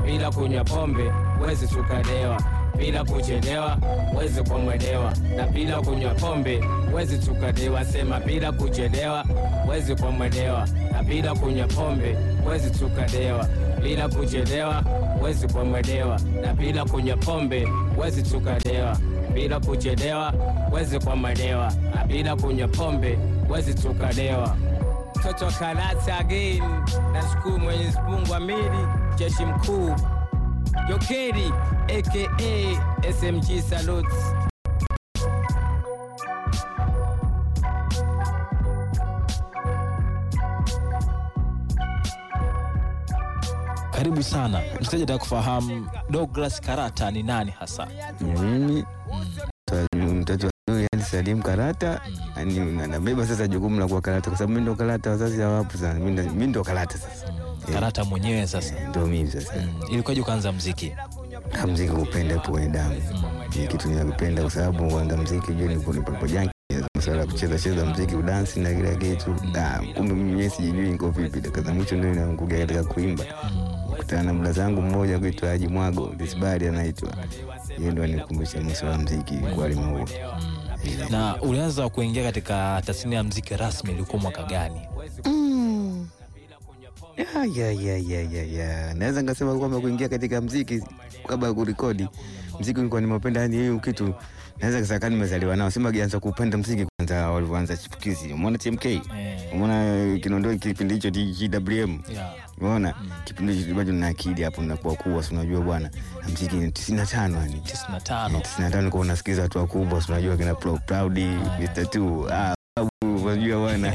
bila kunywa pombe wezi tukadewa, bila kuchelewa wezi kumwelewa, na bila kunywa pombe wezi tukadewa. Sema bila kuchelewa wezi kumwelewa, na bila kunywa pombe wezi tukadewa, bila kuchelewa wezi kumwelewa, na bila kunywa pombe wezi tukadewa, bila kuchelewa wezi kumwelewa, na bila kunywa pombe wezi tukadewa. Toto Karata again, nashukuru Mwenyezi Mungu amili jeshi mkuu Jokeri aka SMG Salute. Karibu sana msikilizaji, nataka kufahamu Douglas Karata ni nani hasa? Mimi mtoto wa yani Salim Karata yani nabeba sasa jukumu la kuwa Karata kwa sababu mimi ndo Karata, wazazi hawapo sana. Mimi ndo- mimi ndo Karata sasa, Karata mwenyewe sasa. ndo mimi sasa. Mm. Ilikuwaje ukaanza mziki? Ah, Mziki kupenda ipo kwenye damu, ni kitu ninakipenda kwa sababu kwanza mziki juu nipo nipo nipo janki masuala ya kucheza cheza mziki udansi na kila kitu. Ah, kumbe mimi mwenyewe sijui niko vipi, dakika za mwisho ndio inaangukia katika kuimba. Kutana na mda zangu mmoja kuitwa Haji Mwago Disbari anaitwa yeye, ndo anikumbusha masuala ya mziki kwa limaua Na ulianza kuingia katika tasnia ya mziki rasmi ilikuwa mwaka gani? Ya, ya, ya, ya, ya, ya. Naweza nikasema kwamba kuingia katika mziki kabla ya kurekodi mziki nilikuwa nimeupenda, yani hiyo kitu naweza kusema nimezaliwa nao. Sema gianza kupenda mziki kwanza walivyoanza chipukizi. Umeona TMK? Eh, Umeona Kinondoni kipindi hicho GWM? yeah. Umeona kipindi hicho bado na akili hapo nakuwa kuwa, si unajua bwana, na mziki ni 95 yani 95. 95 kwa unasikiza watu wakubwa, si unajua kina Pro- Proud, Mr. Two, ah, babu, unajua bwana.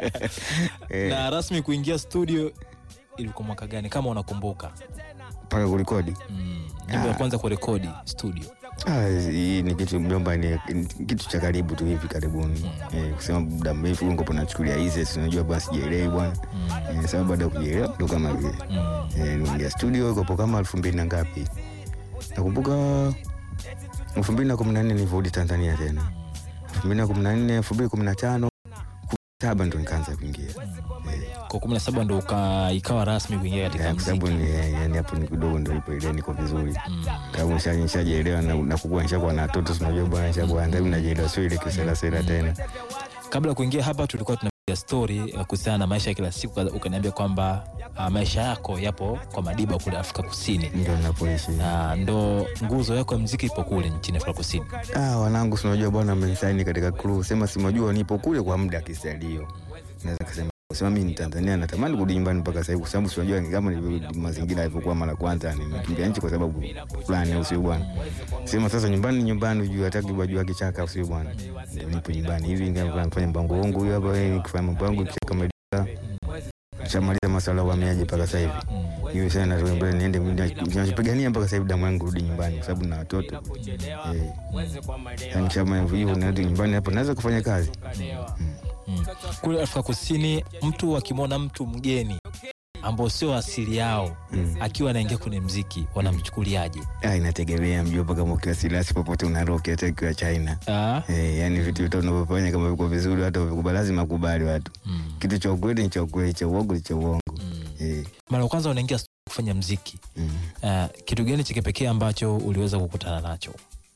Eh, Na rasmi kuingia studio ilikuwa mwaka gani kama unakumbuka? mpaka kurekodi. Mm. Nyimbo ya kwanza kurekodi studio. Ah, hii ni kitu mjomba, ni ni kitu cha karibu tu hivi karibuni eh, kusema muda mrefu ngopo nachukulia hizi, si unajua bwana, sijaelewi bwana eh, sababu baada ya kujielewa ndo kama vile Mm. eh, niingia studio kopo kama elfu mbili na ngapi, nakumbuka elfu mbili na kumi na nne nilivyorudi Tanzania tena, elfu mbili na kumi na nne elfu mbili kumi na tano kumi na saba ndo nikaanza kuingia eh, Kwa 17 ndo uka, ikawa rasmi kuingia katika eh, kwa sababu mziki. ni eh, yani hapo ni kidogo ndo ipo ile niko vizuri Mm. kama nisha- nishajielewa na, na kukua nishakuwa na watoto si unajua bwana nishakuwa ndio najielewa sio ile kiselasela tena Kabla ya kuingia hapa tulikuwa tunapiga story eh, kuhusiana na maisha ya kila siku, ukaniambia kwamba ah, maisha yako yapo kwa Madiba kule Afrika Kusini, ndio napoishi na ndo nguzo yako ya mziki ipo kule nchini Afrika Kusini. ah wanangu si unajua bwana amenisaini katika crew sema si unajua nipo kule kwa muda kisalio naweza kusema kusema mimi ni Tanzania natamani kurudi nyumbani mpaka sasa hivi kwa sababu si unajua ni kama ni mazingira yalivyokuwa mara kwanza nimekimbia nchi kwa sababu fulani au sio bwana sema sasa nyumbani ni nyumbani ujue hataki wajua kichaka au sio bwana ndio nipo nyumbani hivi ndio nafanya mpango wangu huyu hapa eh, nikifanya mambo yangu kichaka maliza shamaliza masuala ya uhamiaji mpaka sasa hivi hiyo sana natoka mbele niende ninachopigania mpaka sasa hivi damu yangu rudi nyumbani kwa sababu na watoto eh yani kama hivyo narudi nyumbani hapo naweza kufanya kazi Mm. Kule Afrika Kusini mtu akimwona mtu mgeni ambao sio asili yao Mm. akiwa anaingia kwenye mziki wanamchukuliaje? Ah, inategemea mjomba, kama ukiwa silasi popote unaroki, hata ukiwa China Ah, eh, yani vitu vitu unavyofanya kama viko vizuri, hata vikubali, lazima kubali watu. mm, Kitu cha ukweli ni cha ukweli, cha uongo ni cha uongo mm. eh, Mara ya kwanza unaingia studio kufanya mziki mm. ah, kitu gani cha kipekee ambacho uliweza kukutana nacho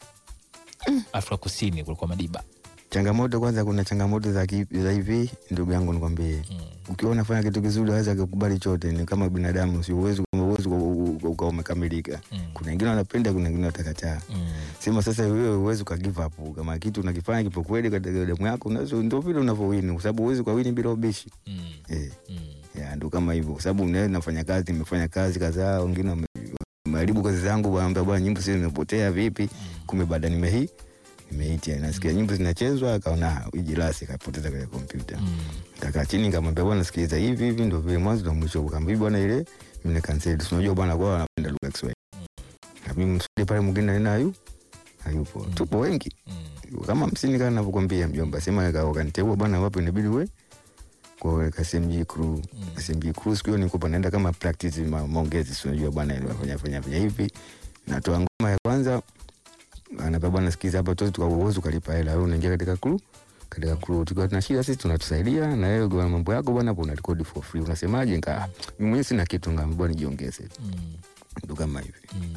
Afrika Kusini kulikuwa Madiba? Changamoto kwanza, kuna changamoto za, ki- za hivi, ndugu yangu nikwambie, Mm. ukiwa unafanya kitu kizuri waweza kukubali chote, ni kama binadamu, si uwezo uwezo ukawa umekamilika. Mm. Kuna wengine wanapenda, kuna wengine watakataa. Mm. Sema sasa wewe uwezi uka give up kama kitu unakifanya kipo kweli katika damu yako, unaweza ndio vile unavyowini, kwa sababu uwezi ukawini bila ubishi Mm. eh. Mm. ya ndo kama hivyo, kwa sababu unaweza nafanya kazi, nimefanya kazi kadhaa, wengine wame- wameharibu kazi zangu, wanaambia bwana, nyimbo sio zimepotea vipi? Kumbe baada nimehi nimeitia, nasikia nyimbo zinachezwa, akaona ijilasi, akapoteza kwenye kompyuta. Mm. Kakaa chini, nikamwambia bwana, sikiliza, hivi hivi ndo vile mwanzo na mwisho. Kaambia bwana, ile mimi nikansel, si unajua bwana, kwa wanapenda lugha ya Kiswahili, na mimi msudi pale mwingine nena hayu hayupo, tupo wengi Mm. kama hamsini kama navyokwambia mjomba, sema ka- wakaniteua bwana, wapo inabidi we kwa KSMG crew KSMG crew. Siku hiyo nilikuwa naenda kama practice ma, maongezi, si unajua bwana, ile nafanya fanya fanya hivi, natoa ngoma ya kwanza, anambia bwana, sikiza hapa tu tukauwezo ukalipa hela, wewe unaingia katika crew katika crew tukiwa tuna shida sisi tunatusaidia na wewe kwa mambo yako bwana hapo una record for free unasemaje nika mimi mwenyewe sina kitu ngamba bwana nijiongeze Mm. ndo kama hivi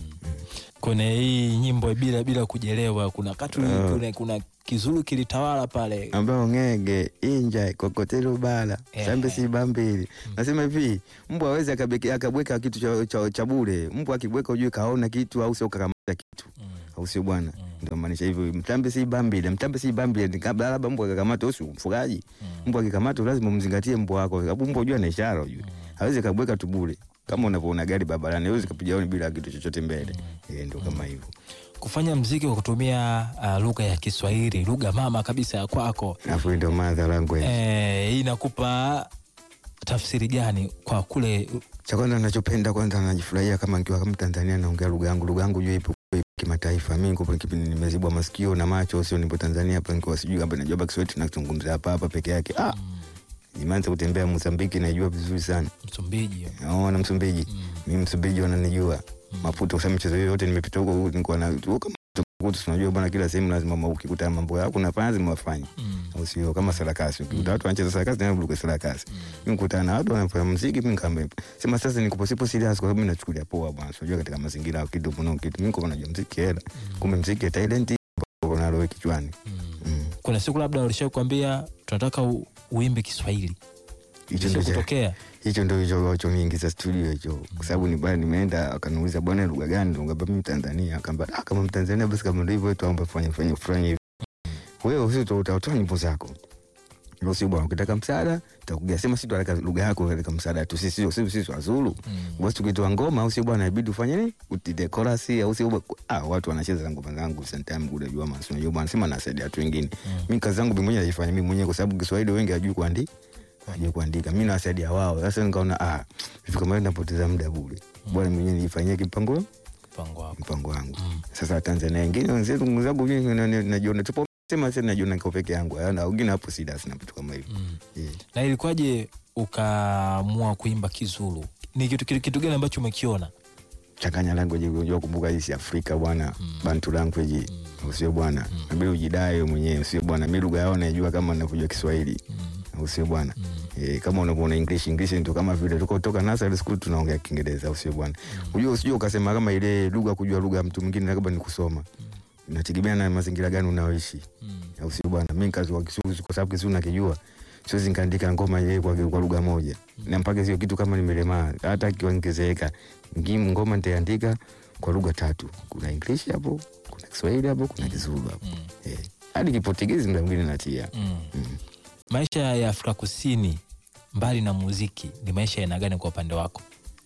kwenye hii nyimbo bila bila kujelewa kuna katu Ah. kuna, kuna kizulu kilitawala pale ambao ngenge inja kokotelo bala Eh. sambe simba mbili nasema hivi mbwa awezi akabweka kitu cha, cha, cha bure mbwa akibweka ujue kaona kitu au sio kakamata kitu Mm. au sio bwana ndio maanisha hivyo mtambe si bambile mtambe si bambile kabla labda mbwa akakamata usi mfugaji mbwa akikamata lazima umzingatie mbwa wako sababu mbwa ujue ana ishara ujue hawezi kabweka tu bure kama unavyoona gari barabarani hawezi kapiga honi bila kitu chochote mbele eh ndio kama hivyo kufanya mziki kwa kutumia uh, lugha ya Kiswahili lugha mama kabisa ya kwako alafu ndio madha language eh, hii inakupa tafsiri gani kwa kule cha kwanza nachopenda kwanza najifurahia kama nikiwa kama Tanzania naongea lugha yangu lugha yangu juu ipo ipo kimataifa mimi niko kipindi nimezibwa masikio na macho sio nipo Tanzania hapa nikiwa sijui kama najua baki Kiswahili tunazungumza hapa hapa peke yake ah nimeanza kutembea Mozambiki najua vizuri sana Msumbiji oh na Msumbiji mimi Msumbiji wananijua mafuta kwa sababu michezo hiyo yote nimepita huko nilikuwa na huko kama kutu tunajua bwana kila sehemu lazima ma- ukikuta mambo yako unafanya lazima wafanye mm. au sio kama sarakasi ukikuta watu wanacheza sarakasi tena buruke sarakasi mimi nikutana na watu wanafanya muziki mimi kama sema sasa niko sipo serious kwa sababu mimi nachukulia poa bwana unajua katika mazingira ya kitu kuna kitu mimi kwa najua muziki hela kumbe muziki talent kuna roho kichwani Mm. Mm. kuna siku labda walisha kuambia tunataka u, uimbe Kiswahili hicho Ilisha ndio cha- kutokea hicho ndio hicho hicho niingiza studio hicho kwa sababu ni bwana nimeenda akaniuliza bwana lugha gani ngamba mimi Tanzania akamba ah kama Mtanzania basi kama ndio hivyo tuombe fanye fanye fanye hivi wewe usito utatoa nyimbo zako ndio sio bwana ukitaka msaada takugia sema sisi tunataka lugha yako katika msaada tu sisi sisi sisi wazulu mm. basi tukitoa ngoma au sio bwana inabidi ufanye nini utite chorus au sio bwana? ah watu wanacheza ngoma zangu sometime kule jua maana unajua bwana sema nasaidia watu wengine mimi kazi zangu mimi mwenyewe naifanya mimi mwenyewe kwa sababu Kiswahili wengi hajui kuandika hajui kuandika mimi nawasaidia wao sasa nikaona ah vitu kama hivi napoteza muda bure bwana mimi mwenyewe nifanyie kipango mpango wako mpango wangu Mm. sasa Tanzania wengine wenzetu ndugu zangu mimi na- na- najiona tupo sema sasa najiona niko peke yangu na wengine hapo sida sina vitu kama hivyo mm. yeah. na ilikuwaje ukaamua kuimba Kizulu ni kitu, kitu, kitu gani ambacho umekiona changanya language unajua kumbuka hii si Afrika bwana bantu language usio bwana nabidi ujidai wewe mwenyewe usio bwana mimi lugha yao najua kama ninavyojua Kiswahili usio bwana eh, kama unavyoona English English ndio kama vile tuko toka nursery school tunaongea Kiingereza usio bwana unajua usije ukasema kama ile lugha kujua lugha ya mtu mwingine labda ni kusoma inategemea na mazingira gani unaoishi au sio bwana mimi kazi wa Kisugu kwa sababu Kisugu nakijua siwezi nikaandika ngoma yeye kwa, kwa lugha moja na mpaka sio kitu kama nimelemaa hata kiongezeka ngim ngoma nitaandika kwa lugha tatu kuna English hapo kuna Kiswahili hapo kuna Kizulu hapo eh hadi Kiportugizi muda mwingine natia mm. maisha ya Afrika Kusini mbali na muziki ni maisha ya aina gani kwa upande wako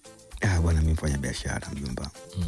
ah bwana mimi mfanya biashara mjomba mm.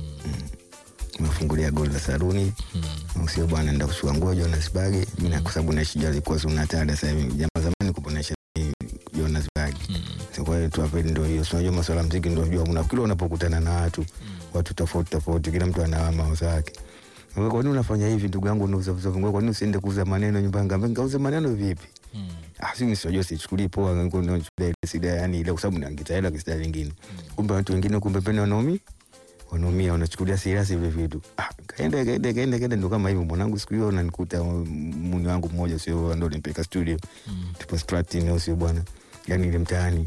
nimefungulia goli la saluni Mm. usio bwana naenda kuchukua nguo Johannesburg mimi na kwa sababu naishi jali kwa zuna tada sasa hivi jamaa zamani kupo naishi Johannesburg Mm. So, kwa hiyo tu hapa ndio hiyo so, unajua masuala ya muziki ndio unajua kuna kila unapokutana na watu watu tofauti tofauti kila mtu ana mawazo yake Wewe, kwa nini unafanya hivi ndugu yangu unauza uza nguo kwa nini usiende kuuza maneno nyumbani ngamba ngauza maneno vipi Mm. ah sisi sio sichukulie poa ngo ndio ile sida yani ile kwa sababu naangita hela kisida lingine kumbe watu wengine kumbe pena wanaumia wanaumia wanachukulia serious vile vitu ah kaenda kaenda kaenda kaenda ndo kama hivyo mwanangu siku hiyo unanikuta muni wangu mmoja sio ndo nimpeka studio Mm. tupo Stratton au sio bwana yani ile mtaani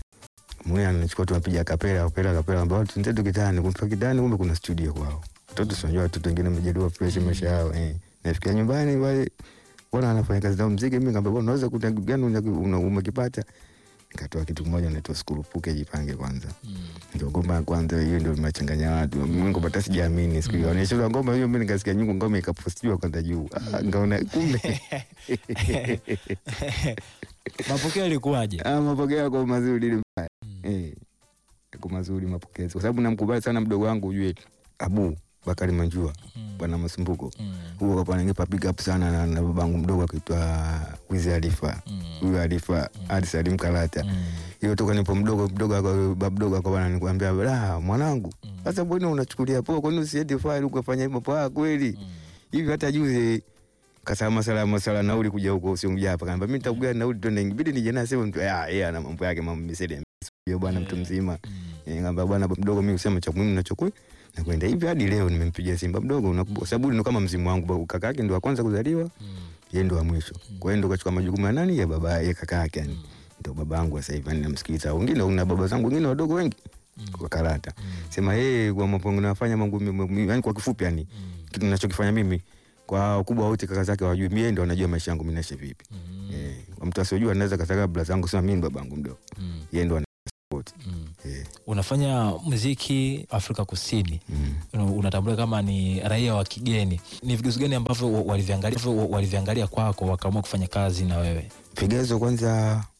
mwenye anachukua tunapiga kapela kapela kapela ambao tunzetu kitani kumpa kitani kumbe kuna studio kwao watoto si unajua watoto wengine wamejaliwa fresh maisha yao eh nafikia nyumbani wale bwana anafanya kazi za muziki mimi ngamba bwana unaweza kuta gani una- una- umekipata nikatoa kitu kimoja naitwa skurupuke jipange kwanza Mm. ndio ngoma ya kwanza hiyo ndio imechanganya watu mimi ngoma hata sijaamini siku hiyo anaisha ngoma hiyo mimi nikasikia nyungu ngoma ikapostiwa kwanza juu ah ngaona kumbe mapokeo yalikuwaje Ah, mapokeo yako mazuri ni mbaya. Eh. Yako mazuri mapokezi. Kwa sababu namkubali sana mdogo wangu ujue Abu Bakari Manjua Mm. bwana Masumbuko. Mm. Huo kwa pananipa pick up sana na, na babangu mdogo akiitwa Wizi Alifa. Mm. Huyo Alifa hadi Salim Kalata. Mm. Hiyo toka nipo mdogo mdogo ako baba mdogo ako bwana nikwambia la mwanangu. Sasa mbona unachukulia poa kwa nini usiende file ukafanya hivyo poa kweli? Mm. Hivi hata juzi kasema masala masala nauli kuja huko usiongea hapa kaniambia mimi nitakugawa nauli twende ingebidi nije naye sema mtu ah yeye ana mambo yake mambo misede hiyo bwana mtu mzima Mm. Eh, ngamba bwana baba mdogo mimi usema cha muhimu nachokwe na kwenda hivi hadi leo nimempigia Simba mdogo na kwa sababu ndio kama mzimu wangu ba- kaka yake ndio wa kwanza kuzaliwa Mm. yeye ndo wa mwisho. Kwa hiyo ndo kachukua majukumu ya nani ya baba ya kaka yake yani. Ndo baba yangu sasa hivi yani namsikiliza. Wengine na baba zangu wengine wadogo wengi kwa karata. Sema yeye kwa mambo nafanya mambo yani kwa kifupi yani kitu ninachokifanya mimi kwa ukubwa wote kaka zake wajui, mimi ndo anajua maisha yangu mimi naishi vipi. Eh, kwa mtu asiyojua anaweza kasaka bla zangu sema mimi ni babangu mdogo. Yeye ndo ana support. Eh. Unafanya muziki Afrika Kusini, Mm. Una- unatambulika kama ni raia wa kigeni. Ni vigezo gani ambavyo wa- waliviangalia waliviangalia kwako wakaamua kufanya kazi na wewe? Vigezo kwanza